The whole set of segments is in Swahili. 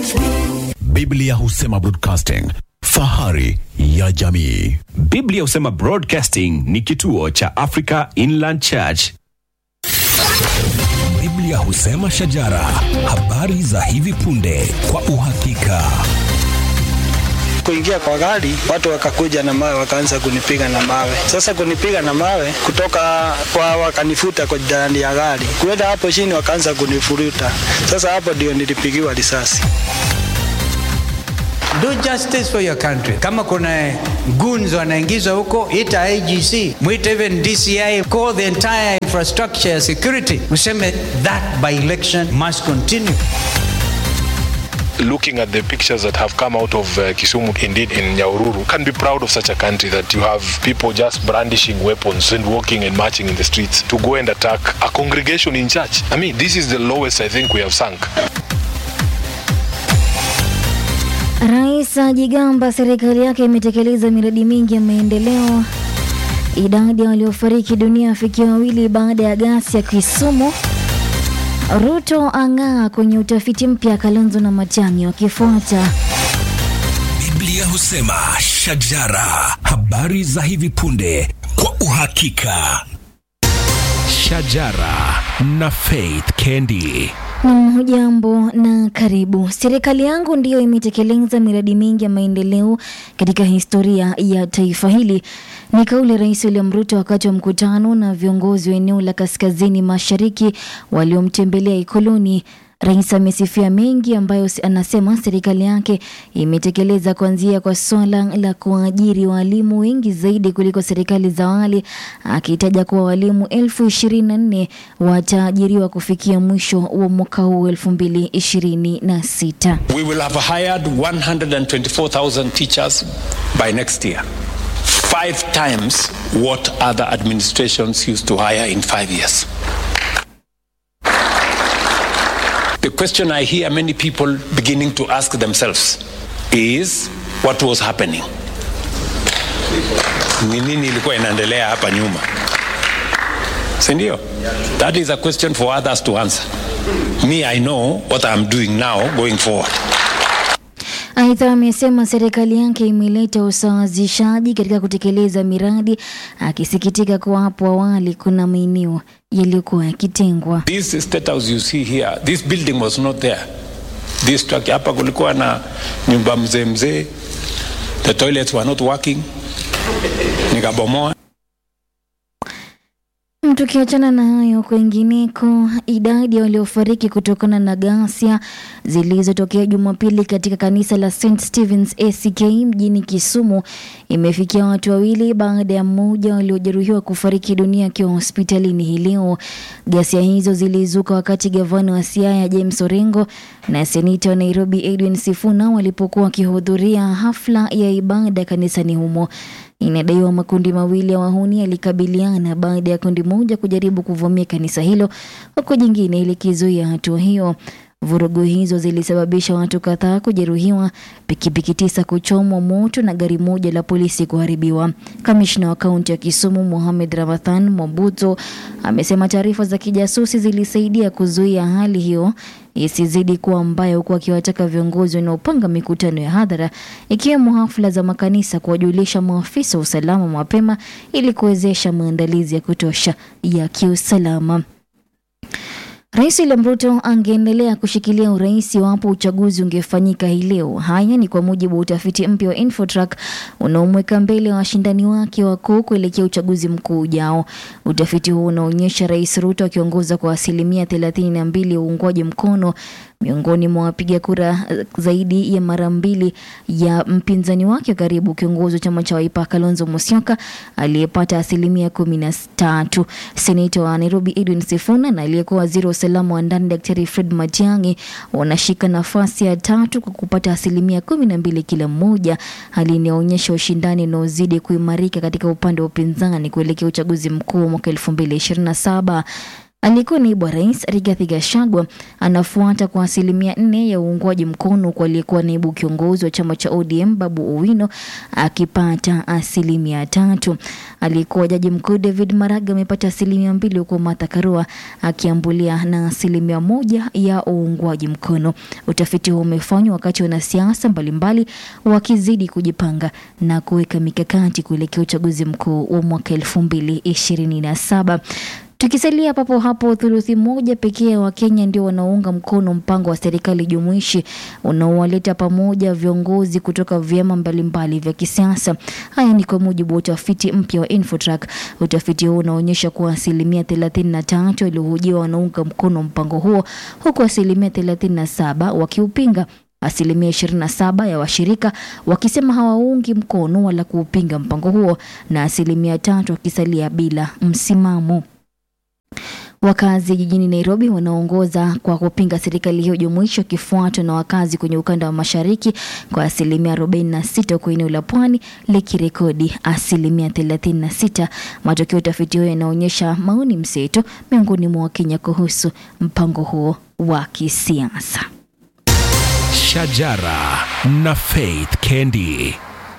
Biblia husema broadcasting, fahari ya jamii. Biblia husema Broadcasting ni kituo cha Africa Inland Church. Biblia husema shajara, habari za hivi punde kwa uhakika. kuingia kwa gari, watu wakakuja na mawe, wakaanza kunipiga na mawe. Sasa kunipiga na mawe kutoka kwa, wakanifuta kwa ndani ya gari, kuenda hapo chini, wakaanza kunifuruta. Sasa hapo ndio nilipigiwa risasi. Do justice for your country. Kama kuna goons wanaingizwa huko, ita IGC, mwite even DCI, call the entire infrastructure ya security, useme that by election must continue. looking at the pictures that have come out of uh, Kisumu, indeed in Nyaururu, can be proud of such a country that you have people just brandishing weapons and walking and marching in the streets to go and attack a congregation in church. I mean, this is the lowest I think we have sunk. Rais ajigamba serikali yake imetekeleza miradi mingi ya maendeleo. Idadi ya waliofariki dunia afikia wawili baada ya gasi ya Kisumu. Ruto ang'aa kwenye utafiti mpya, Kalonzo na Matiang'i wakifuata. Biblia husema shajara, habari za hivi punde kwa uhakika. Shajara na Faith Kendi. Nam, hujambo na karibu. Serikali yangu ndiyo imetekeleza miradi mingi ya maendeleo katika historia ya taifa hili. Ni kauli ya Rais William Ruto wakati wa mkutano na viongozi wa eneo la kaskazini mashariki waliomtembelea Ikoloni. Rais amesifia mengi ambayo si- anasema serikali yake imetekeleza kuanzia kwa swala la kuajiri walimu wengi zaidi kuliko serikali za awali, akitaja kuwa walimu elfu ishirini na nne wataajiriwa kufikia mwisho wa mwaka huu elfu mbili ishirini na sita. We will have hired 124,000 teachers by next year. Five times what other administrations used to hire in five years. The question I hear many people beginning to ask themselves is what was happening? Ni nini ilikuwa inaendelea hapa nyuma? Si ndio? That is a question for others to answer. Me, I know what I'm doing now going forward. Aidha, amesema serikali yake imeleta usawazishaji katika kutekeleza miradi, akisikitika kuwa hapo awali kuna maeneo yaliyokuwa yakitengwa. This state house you see here, this building was not there. This structure, hapa kulikuwa na nyumba mzee mzee, the toilets were not working, nikabomoa. Tukiachana na hayo, kwingineko, idadi ya waliofariki kutokana na ghasia zilizotokea Jumapili katika kanisa la St Stephen's ACK mjini Kisumu imefikia watu wawili baada ya mmoja waliojeruhiwa kufariki dunia akiwa hospitalini hii leo. Ghasia hizo zilizuka wakati gavana wa Siaya James Orengo na seneta wa Nairobi Edwin Sifuna walipokuwa wakihudhuria hafla ya ibada kanisani humo. Inadaiwa makundi mawili ya wahuni yalikabiliana baada ya kundi moja kujaribu kuvamia kanisa hilo huku jingine likizuia hatua hiyo. Vurugu hizo zilisababisha watu kadhaa kujeruhiwa, pikipiki tisa kuchomwa moto na gari moja la polisi kuharibiwa. Kamishna wa kaunti ya Kisumu Mohamed Ramadhan Mobuto amesema taarifa za kijasusi zilisaidia kuzuia hali hiyo isizidi kuwa mbaya, huku akiwataka viongozi wanaopanga mikutano ya hadhara ikiwemo hafla za makanisa kuwajulisha maafisa wa usalama mapema ili kuwezesha maandalizi ya kutosha ya kiusalama. Rais William Ruto angeendelea kushikilia urais iwapo uchaguzi ungefanyika hii leo. Haya ni kwa mujibu wa utafiti mpya wa Infotrack unaomweka mbele wa washindani wake wakuu kuelekea uchaguzi mkuu ujao. Utafiti huu unaonyesha Rais Ruto akiongoza kwa asilimia thelathini na mbili ya uungwaji mkono miongoni mwa wapiga kura eh, zaidi ya mara mbili ya mpinzani wake wa karibu kiongozi wa chama cha Wiper Kalonzo Musyoka aliyepata asilimia kumi na tatu. Seneta wa Nairobi Edwin Sifuna na aliyekuwa waziri wa usalama wa ndani Daktari Fred Matiang'i wanashika nafasi ya tatu kwa kupata asilimia kumi na mbili kila mmoja, hali inayoonyesha ushindani unaozidi kuimarika katika upande wa upinzani kuelekea uchaguzi mkuu wa mwaka elfu mbili ishirini na saba. Aliyekuwa naibu wa rais Rigathi Gachagua anafuata kwa asilimia nne ya uungwaji mkono kwa aliyekuwa naibu kiongozi wa chama cha ODM Babu Owino akipata asilimia tatu. Aliyekuwa jaji mkuu David Maraga amepata asilimia mbili huku Martha Karua akiambulia na asilimia moja ya uungwaji mkono. Utafiti huo umefanywa wakati wanasiasa mbalimbali wakizidi kujipanga na kuweka mikakati kuelekea uchaguzi mkuu wa mwaka elfu mbili ishirini na saba. Tukisalia papo hapo, thuluthi moja pekee ya Wakenya ndio wanaounga mkono mpango wa serikali jumuishi unaowaleta pamoja viongozi kutoka vyama mbalimbali vya kisiasa. Haya ni kwa mujibu wa utafiti mpya wa Infotrack. Utafiti huo unaonyesha kuwa asilimia 33 waliohojiwa wanaunga mkono mpango huo huku asilimia 37 wakiupinga asilimia 27 ya washirika wakisema hawaungi mkono wala kuupinga mpango huo na asilimia tatu wakisalia bila msimamo. Wakazi jijini Nairobi wanaongoza kwa kupinga serikali hiyo jumuishi, wakifuatwa na wakazi kwenye ukanda wa mashariki kwa asilimia 46, huku eneo la pwani likirekodi asilimia 36. Matokeo ya utafiti huo yanaonyesha maoni mseto miongoni mwa Wakenya kuhusu mpango huo wa kisiasa. Shajara na Faith Kendi.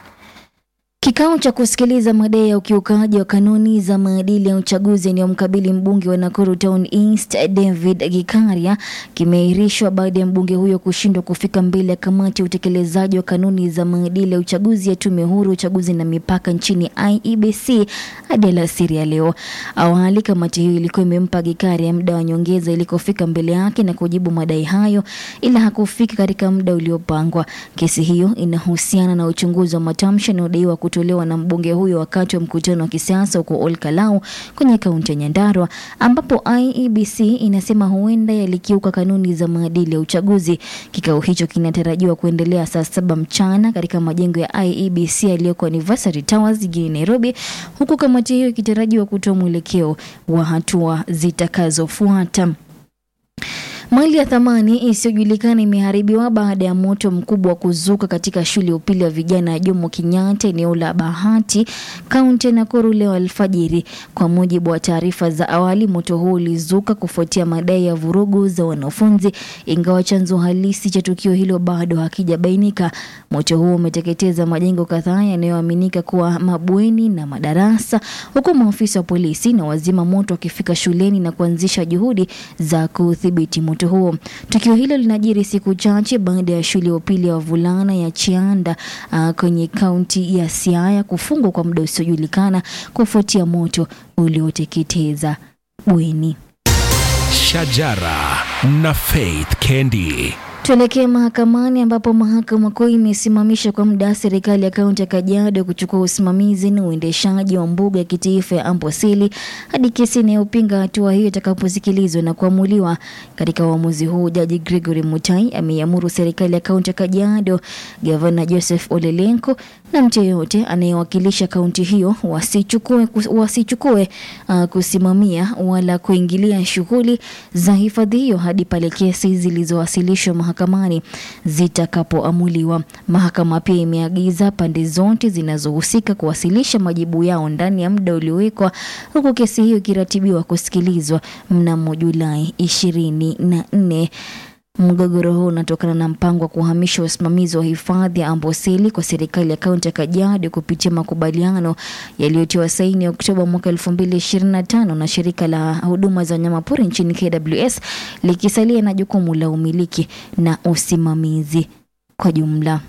Kikao cha kusikiliza madai ya ukiukaji wa kanuni za maadili ya uchaguzi yanayomkabili mbunge wa Nakuru Town East David Gikaria kimeahirishwa baada ya mbunge huyo kushindwa kufika mbele ya kamati ya utekelezaji wa kanuni za maadili ya uchaguzi ya tume huru uchaguzi na mipaka nchini IEBC hadi alasiri ya leo. Awali kamati hiyo ilikuwa imempa Gikaria muda wa nyongeza ili kufika mbele yake na kujibu madai hayo, ila hakufika katika muda uliopangwa. Kesi hiyo inahusiana na uchunguzi wa matamshi yanayodaiwa kutolewa na mbunge huyo wakati wa mkutano wa kisiasa huko Olkalau kwenye kaunti ya Nyandarua, ambapo IEBC inasema huenda yalikiuka kanuni za maadili ya uchaguzi. Kikao hicho kinatarajiwa kuendelea saa saba mchana katika majengo ya IEBC yaliyoko Anniversary Towers jijini Nairobi, huku kamati hiyo ikitarajiwa kutoa mwelekeo wa hatua zitakazofuata. Mali ya thamani isiyojulikana imeharibiwa baada ya moto mkubwa wa kuzuka katika shule ya upili ya vijana ya Jomo Kenyatta eneo la Bahati, kaunti ya Nakuru leo alfajiri. Kwa mujibu wa taarifa za awali, moto huo ulizuka kufuatia madai ya vurugu za wanafunzi, ingawa chanzo halisi cha tukio hilo bado hakijabainika. Moto huo umeteketeza majengo kadhaa yanayoaminika kuwa mabweni na madarasa, huku maafisa wa polisi na wazima moto wakifika shuleni na kuanzisha juhudi za kudhibiti moto huo. Tukio hilo linajiri siku chache baada ya shule ya upili ya wavulana ya Chianda uh, kwenye kaunti ya Siaya kufungwa kwa muda usiojulikana kufuatia moto ulioteketeza bweni. Shajara na Faith Kendi. Tuelekee mahakamani ambapo mahakama kuu imesimamisha kwa muda serikali ya kaunti ya Kajiado kuchukua usimamizi na uendeshaji wa mbuga ya kitaifa ya Amboseli hadi kesi inayopinga hatua hiyo itakaposikilizwa na kuamuliwa. Katika uamuzi huu, jaji Gregory Mutai ameiamuru serikali ya kaunti ya Kajiado, gavana Joseph Olelenko na mtu yeyote anayewakilisha kaunti hiyo wasichukue, wasichukue uh, kusimamia wala kuingilia shughuli za hifadhi hiyo hadi pale kesi zilizowasilishwa mahakamani zitakapoamuliwa. Mahakama pia imeagiza pande zote zinazohusika kuwasilisha majibu yao ndani ya muda uliowekwa, huku kesi hiyo ikiratibiwa kusikilizwa mnamo Julai ishirini na nne. Mgogoro huu unatokana na mpango wa kuhamisha usimamizi wa hifadhi ya Amboseli kwa serikali ya kaunti ya Kajiado kupitia makubaliano yaliyotiwa saini Oktoba mwaka 2025 na shirika la huduma za wanyamapori nchini KWS likisalia na jukumu la umiliki na usimamizi kwa jumla.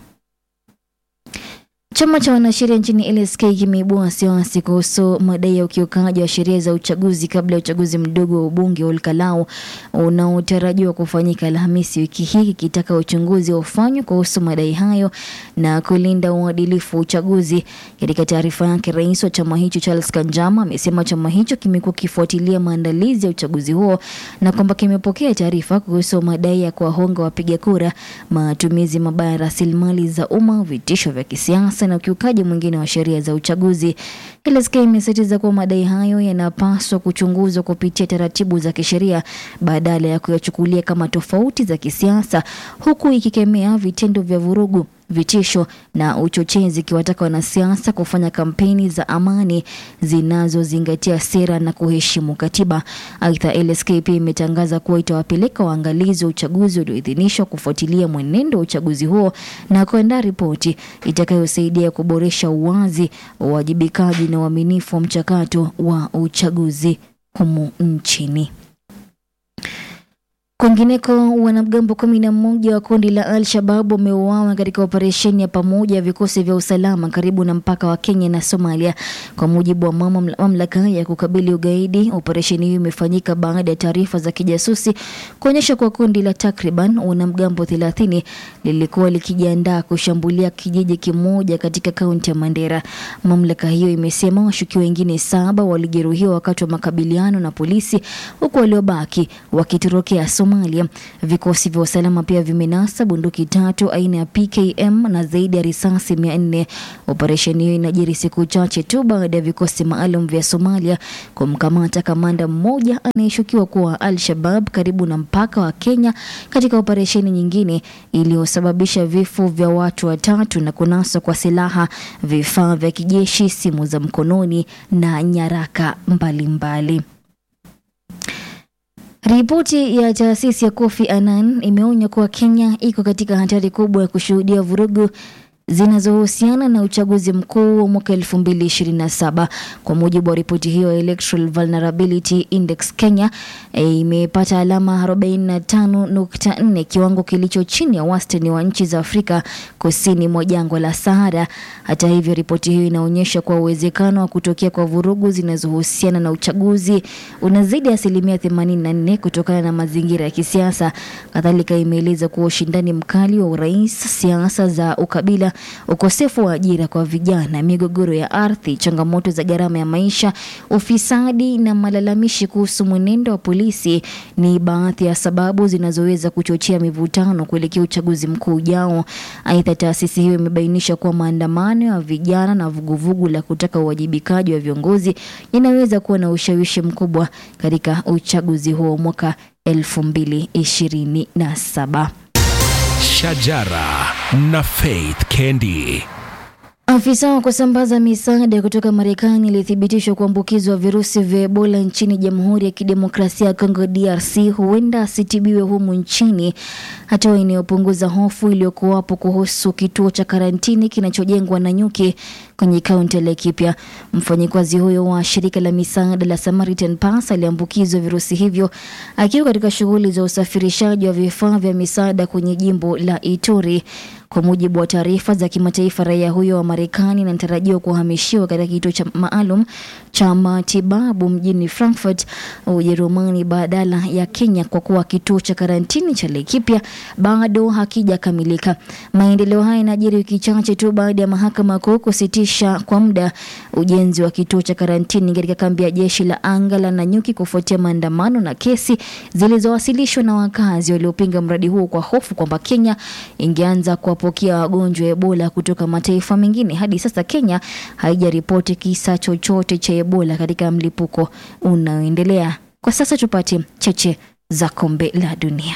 Chama cha wanasheria nchini LSK kimeibua wasiwasi kuhusu madai ya ukiukaji wa sheria za uchaguzi kabla ya uchaguzi mdogo wa ubunge wa Olkalau unaotarajiwa kufanyika Alhamisi wiki hii, kikitaka uchunguzi ufanywe kuhusu madai hayo na kulinda uadilifu wa uchaguzi. Katika taarifa yake, rais wa chama hicho Charles Kanjama amesema chama hicho kimekuwa kifuatilia maandalizi ya uchaguzi huo na kwamba kimepokea taarifa kuhusu madai ya kuwahonga wapiga kura, matumizi mabaya ya rasilimali za umma, vitisho vya kisiasa na ukiukaji mwingine wa sheria za uchaguzi. LSK imesisitiza kuwa madai hayo yanapaswa kuchunguzwa kupitia taratibu za kisheria badala ya kuyachukulia kama tofauti za kisiasa, huku ikikemea vitendo vya vurugu vitisho na uchochezi, ikiwataka wanasiasa kufanya kampeni za amani zinazozingatia sera na kuheshimu katiba. Aidha, LSK pia imetangaza kuwa itawapeleka waangalizi wa uchaguzi walioidhinishwa kufuatilia mwenendo wa uchaguzi huo na kuandaa ripoti itakayosaidia kuboresha uwazi, uwajibikaji na uaminifu wa mchakato wa uchaguzi humu nchini. Kwingineko, wanamgambo kumi na mmoja wa kundi la Al-Shabab wameuawa katika operesheni ya pamoja ya vikosi vya usalama karibu na mpaka wa Kenya na Somalia, kwa mujibu wa mamla- mamlaka ya kukabili ugaidi. Operesheni hiyo imefanyika baada ya taarifa za kijasusi kuonyesha kuwa kundi la takriban wanamgambo 30 lilikuwa likijiandaa kushambulia kijiji kimoja katika kaunti ya Mandera. Mamlaka hiyo imesema washukiwa wengine saba walijeruhiwa wakati wa makabiliano na polisi, huku waliobaki wakitorokea Somalia. Vikosi vya usalama pia vimenasa bunduki tatu aina ya PKM na zaidi ya risasi mia nne. Operesheni hiyo inajiri siku chache tu baada ya vikosi maalum vya Somalia kumkamata kamanda mmoja anayeshukiwa kuwa Al-Shabab karibu na mpaka wa Kenya katika operesheni nyingine iliyosababisha vifo vya watu watatu na kunaswa kwa silaha, vifaa vya kijeshi, simu za mkononi na nyaraka mbalimbali mbali. Ripoti ya taasisi ya Kofi Annan imeonya kuwa Kenya iko katika hatari kubwa ya kushuhudia vurugu zinazohusiana na uchaguzi mkuu wa mwaka 2027. Kwa mujibu wa ripoti hiyo ya Electoral Vulnerability Index, Kenya eh, imepata alama 45.4, kiwango kilicho chini ya wastani wa nchi za Afrika kusini mwa jangwa la Sahara. Hata hivyo, ripoti hiyo inaonyesha kuwa uwezekano wa kutokea kwa vurugu zinazohusiana na uchaguzi unazidi asilimia 84 kutokana na mazingira ya kisiasa. Kadhalika, imeeleza kuwa ushindani mkali wa urais, siasa za ukabila, ukosefu wa ajira kwa vijana, migogoro ya ardhi, changamoto za gharama ya maisha, ufisadi na malalamishi kuhusu mwenendo wa polisi ni baadhi ya sababu zinazoweza kuchochea mivutano kuelekea uchaguzi mkuu ujao. Aidha, taasisi hiyo imebainisha kuwa maandamano ya vijana na vuguvugu la kutaka uwajibikaji wa viongozi yanaweza kuwa na ushawishi mkubwa katika uchaguzi huo mwaka 2027. Shajara na Faith Kendi. Afisa wa kusambaza misaada kutoka Marekani alithibitishwa kuambukizwa virusi vya Ebola nchini Jamhuri ya Kidemokrasia ya Kongo DRC huenda asitibiwe humu nchini, hatua inayopunguza hofu iliyokuwapo kuhusu kituo cha karantini kinachojengwa na nyuki kwenye kaunti ya Laikipia. Mfanyikazi huyo wa shirika la misaada la Samaritan Pass aliambukizwa virusi hivyo akiwa katika shughuli za usafirishaji wa vifaa vya misaada kwenye jimbo la Ituri. Kwa mujibu wa taarifa za kimataifa, raia huyo wa Marekani anatarajiwa kuhamishiwa katika kituo cha maalum cha matibabu mjini Frankfurt, Ujerumani, badala ya Kenya, kwa kuwa kituo cha karantini cha Laikipia bado hakijakamilika. Maendeleo haya yanajiri wiki chache tu baada ya mahakama kuu kusitisha kwa muda ujenzi wa kituo cha karantini katika kambi ya jeshi la anga la Nanyuki kufuatia maandamano na kesi zilizowasilishwa na wakazi waliopinga mradi huo kwa hofu kwamba Kenya ingeanza kuwapokea wagonjwa wa Ebola kutoka mataifa mengine. Hadi sasa Kenya haijaripoti kisa chochote cha Ebola katika mlipuko unaoendelea. Kwa sasa tupate cheche za kombe la dunia.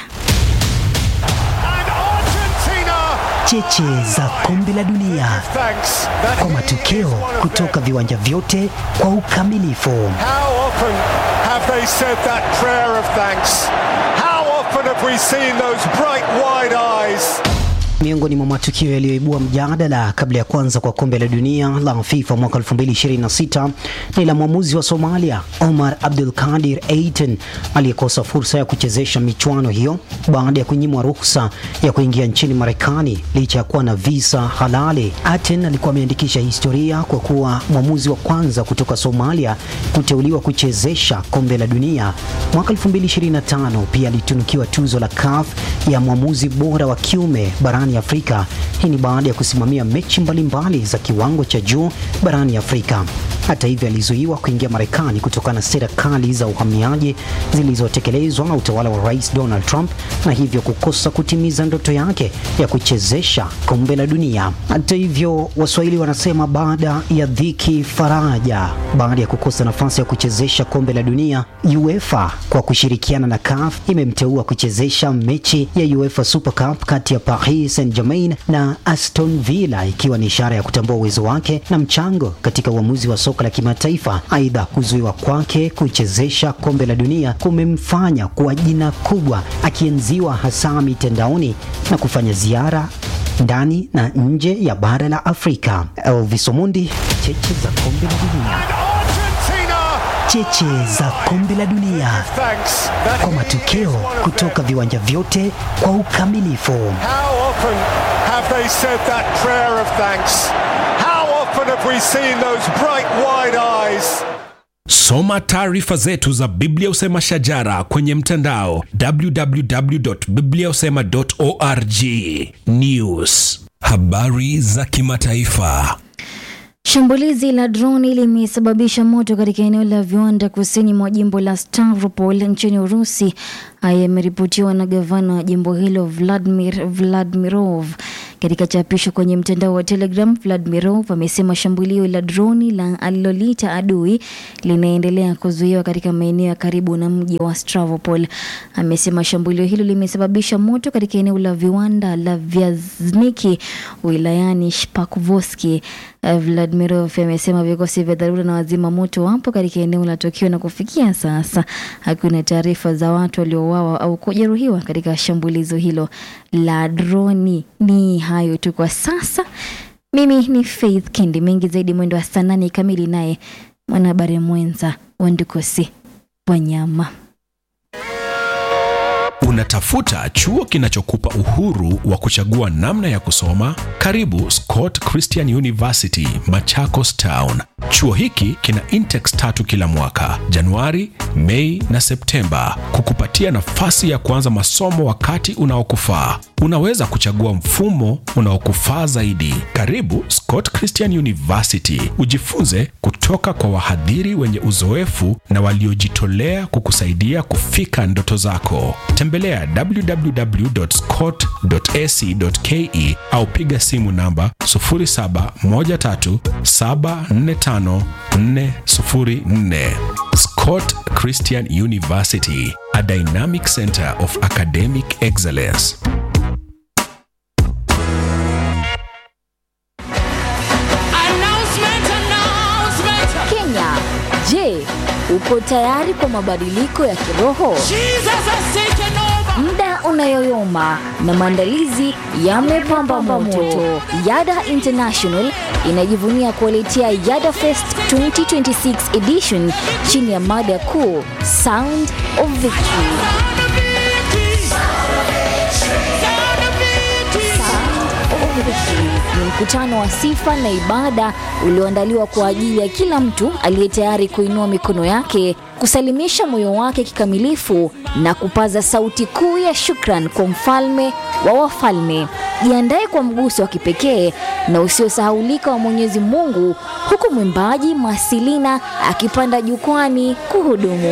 Cheche za kombe la dunia kwa matokeo kutoka viwanja vyote kwa ukamilifu. How often have they said that prayer of thanks? How often have we seen those bright wide eyes? Miongoni mwa matukio yaliyoibua mjadala kabla ya kuanza kwa kombe la dunia la FIFA mwaka 2026 ni la mwamuzi wa Somalia Omar Abdul Kadir Eitan aliyekosa fursa ya kuchezesha michuano hiyo baada ya kunyimwa ruhusa ya kuingia nchini Marekani licha ya kuwa na visa halali. Aten alikuwa ameandikisha historia kwa kuwa mwamuzi wa kwanza kutoka Somalia kuteuliwa kuchezesha kombe la dunia. Mwaka 2025 pia alitunukiwa tuzo la CAF ya mwamuzi bora wa kiume barani Afrika. Hii ni baada ya kusimamia mechi mbalimbali za kiwango cha juu barani Afrika. Hata hivyo, alizuiwa kuingia Marekani kutokana na sera kali za uhamiaji zilizotekelezwa na utawala wa Rais Donald Trump na hivyo kukosa kutimiza ndoto yake ya kuchezesha kombe la dunia. Hata hivyo, Waswahili wanasema baada ya dhiki faraja. Baada ya kukosa nafasi ya kuchezesha kombe la dunia, UEFA kwa kushirikiana na CAF imemteua kuchezesha mechi ya UEFA Super Cup kati ya Paris Saint-Germain na Aston Villa, ikiwa ni ishara ya kutambua uwezo wake na mchango katika uamuzi wa soka la kimataifa. Aidha, kuzuiwa kwake kuchezesha kombe la dunia kumemfanya kuwa jina kubwa, akienziwa hasa mitandaoni na kufanya ziara ndani na nje ya bara la Afrika. Elvis Omondi, cheche za kombe la dunia. Cheche za kombe la dunia kwa matokeo kutoka viwanja vyote kwa ukamilifu. How often have they said that prayer of thanks? How often have we seen those bright wide eyes? Soma taarifa zetu za Biblia Usema Shajara kwenye mtandao www.bibliausema.org. News, habari za kimataifa. Shambulizi la droni limesababisha moto katika eneo la viwanda kusini mwa jimbo la Stavropol nchini Urusi. Haya yameripotiwa na gavana wa jimbo hilo Vladimir Vladimirov. Katika chapisho kwenye mtandao wa Telegram, Vladimirov amesema shambulio la droni la alilolita adui linaendelea kuzuiwa katika maeneo ya karibu na mji wa Stavropol. Amesema shambulio hilo limesababisha moto katika eneo la viwanda la Vyazniki wilayani Shpakvoski. Uh, Vladimirov amesema vikosi vya dharura na wazima moto wapo katika eneo la tukio na kufikia sasa hakuna taarifa za watu waliouawa au kujeruhiwa katika shambulizo hilo la droni. Ni hayo tu kwa sasa. Mimi ni Faith Kendi, mengi zaidi mwendo wa saa nane kamili, naye mwanahabari mwenza Wandukosi Wanyama. Unatafuta chuo kinachokupa uhuru wa kuchagua namna ya kusoma? Karibu Scott Christian University, Machakos Town. Chuo hiki kina intex tatu kila mwaka, Januari, Mei na Septemba, kukupatia nafasi ya kuanza masomo wakati unaokufaa. Unaweza kuchagua mfumo unaokufaa zaidi. Karibu Scott Christian University, ujifunze kutoka kwa wahadhiri wenye uzoefu na waliojitolea kukusaidia kufika ndoto zako. Tembelea www.scott.ac.ke au piga simu namba 0713745404. Scott Christian University, a dynamic center of academic excellence. Kenya, je, uko tayari kwa mabadiliko ya kiroho? Muda unayoyoma na maandalizi yamepamba moto. Yada International inajivunia kuwaletea Yada Fest 2026 edition chini ya mada kuu Sound of Victory. Ni mkutano wa sifa na ibada ulioandaliwa kwa ajili ya kila mtu aliye tayari kuinua mikono yake, kusalimisha moyo wake kikamilifu na kupaza sauti kuu ya shukran kwa mfalme wa wafalme. Jiandae kwa mguso wa kipekee na usiosahaulika wa Mwenyezi Mungu, huku mwimbaji Masilina akipanda jukwani kuhudumu.